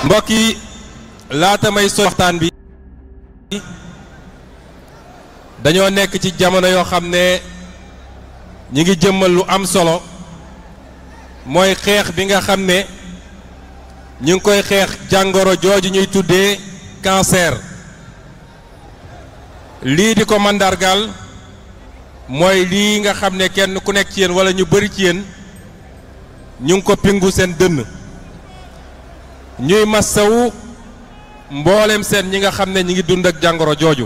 mbokk yi laata may so waxtaan bi dañoo nekk ci jamono yoo xam ne ñi ngi jëmmal lu am solo mooy xeex bi nga xam ne ñu ngi koy xeex jàngoro jooju ñuy tuddee cancer lii di ko mandargaal mooy lii nga xam ne kenn ku nekk ci yéen wala ñu bari ci yéen ñu ngi ko pingu seen dënn ñuy massawu mboolem seen ñi nga xam ne ñi ngi dund ak jàngoro jooju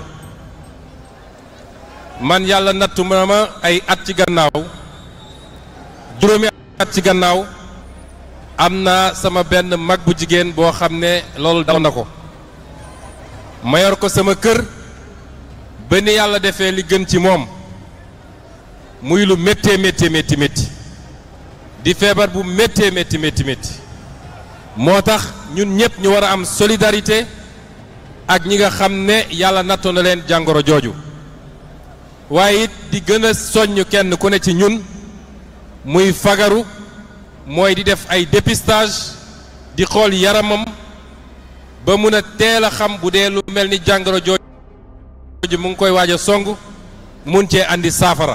man yàlla nattu ma ma ay at ci gannaaw juróomi at ci gannaaw am na sama benn mag bu jigéen boo xam ne loolu dal na ko ma yor ko sama kër ba ni yàlla defee li gën ci moom muy lu méttee métti métti métti di feebar bu méttee métti métti métti moo tax ñun ñëpp ñu war a am solidarité ak ñi nga xam ne yàlla nattoo na leen jàngoro jooju waaye it di gën a soññ kenn ku ne ci ñun muy fagaru mooy di def ay dépistage di xool yaramam ba mun a teel a xam bu dee lu mel ni jàngoro jooju mu ngi koy waaj a song mun cee andi saafara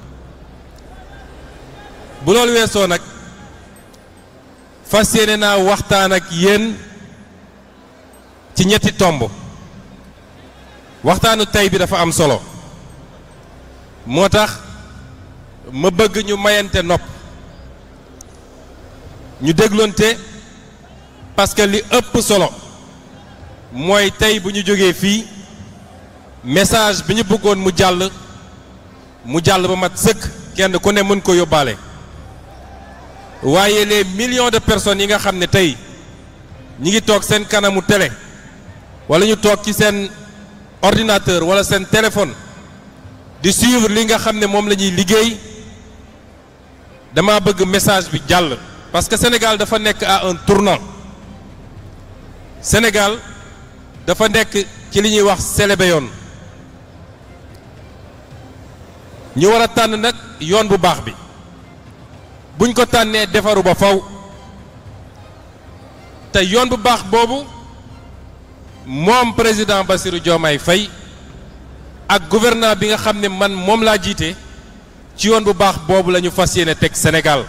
bu loolu weesoo nag fas yéene naa waxtaan ak yéen ci ñetti tomb waxtaanu tey bi dafa am solo moo tax ma bëgg ñu mayante nopp ñu dégloonte parce que li ëpp solo mooy tey bu ñu jógee fii message bi ñu bëggoon mu jàll mu jàll ba mat sëkk kenn ku ne mën ko yóbbaale waaye les millions de personnes yi nga xam ne tey ñi ngi toog seen kanamu télé wala ñu toog ci seen ordinateur wala seen téléphone di suivre li nga xam ne moom la ñuy liggéey dama bëgg message bi jàll parce que Sénégal dafa nekk à un tournant Sénégal dafa nekk ci li ñuy wax selebe yoon ñu war a tànn nag yoon bu baax bi buñ ko tànnee defaru ba faw te yoon bu baax boobu moom président Bassirou Diomaye Faye ak gouvernement bi nga xam ne man moom laa jiite ci yoon bu baax boobu la ñu fas yéene teg Sénégal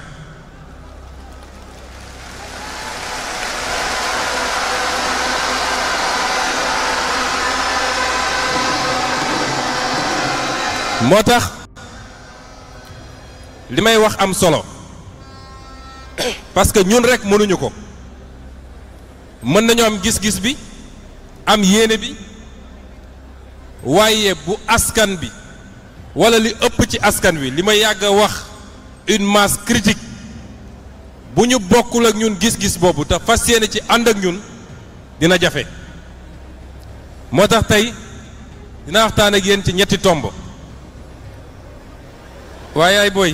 moo tax li may wax am solo parce que ñun rek mënuñu ko mën nañu am gis-gis bi am yéene bi waaye bu askan bi wala li ëpp ci askan wi li ma yàgg a wax une masse critique bu ñu bokkul ak ñun gis-gis boobu te fas yéene ci ànd ak ñun dina jafe moo tax tey dina waxtaan ak yéen ci ñetti tomb waaye yaay booy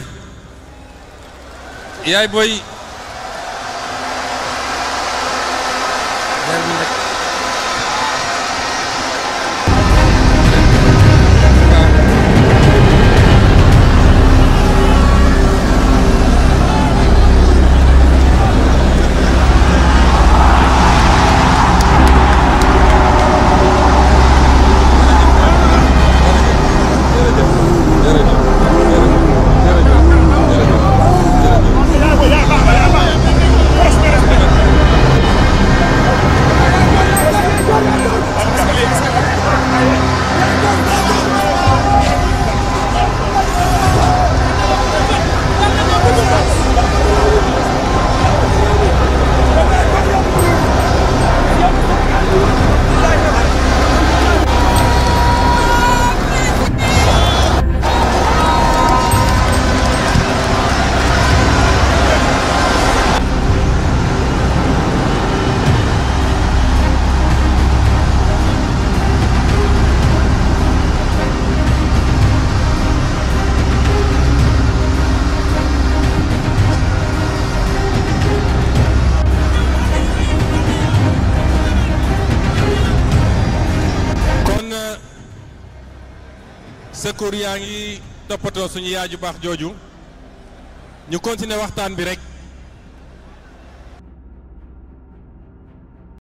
yaay booy secours yaa ngi toppatoo suñu yaay ju baax jooju ñu continuer waxtaan bi rek